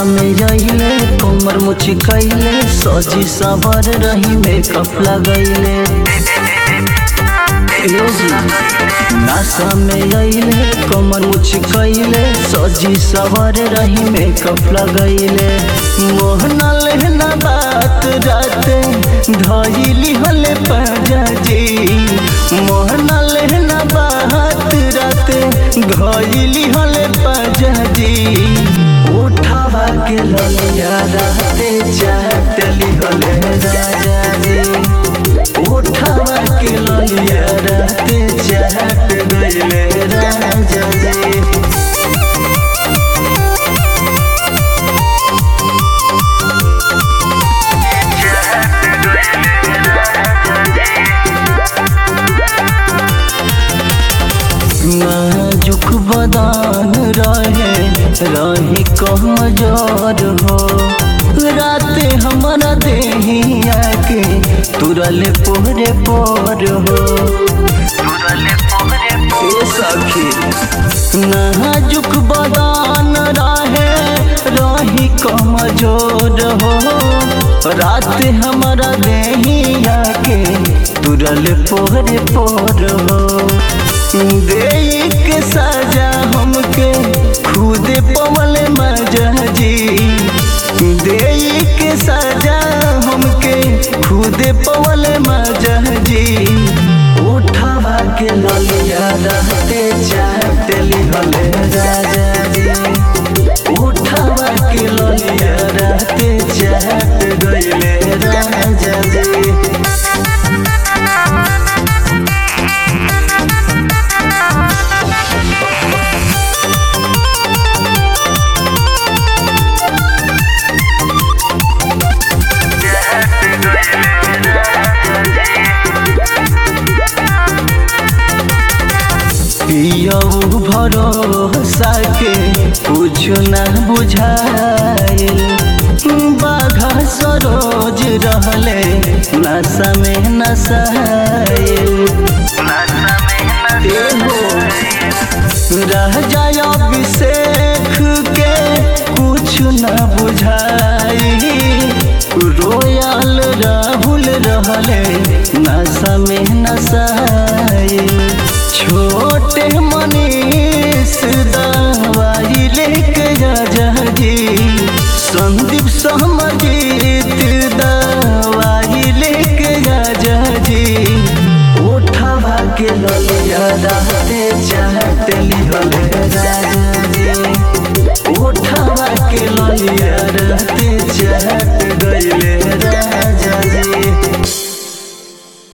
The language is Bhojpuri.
नशा में रहिले कमर मुची कैले सजी सवर रही मेकअप लगैले यो जी, नशा में रहिले कमर मुची कैले सजी सवर रही मेकअप लगैले मोहना लेहना बात रात धइली हले पाजाजी मोहना लेहना बात रात धइली हले पाजाजी उठावा के ललिया रहते चाटली हले राजा जी उठावा के ललिया रहते चाट गइले राजा जी नाजुक बदान रहे रही कमजोर हो राते हमारा देहिया के तुरल पोरे पोर हो ए सखी नाजुक बदान रहे रही कमजोर हो रात हमारा देहिया के तुरल पोरे पोर हो दे के सजा हमके खुद पवल मजा जी दे के सजा हमके खुद पवल मजा जी उठावा के ललिया रहते चाटली हले राजा जी उठावा के ललिया रहते चाट गइले राजा जी पियऊ भरोसा के कुछ न बुझाइल बाघा सरोज रहले नशा में नशाइल रह जाय अभिषेक के कुछ न बुझाई रोयल राहुल रहले नशा में नशाइल छोटे मनीष दवाई लेके जा जी संदीप सहमजीत दवाई लेके जा जी उठावा के ललिया रहते चाटली हले राजा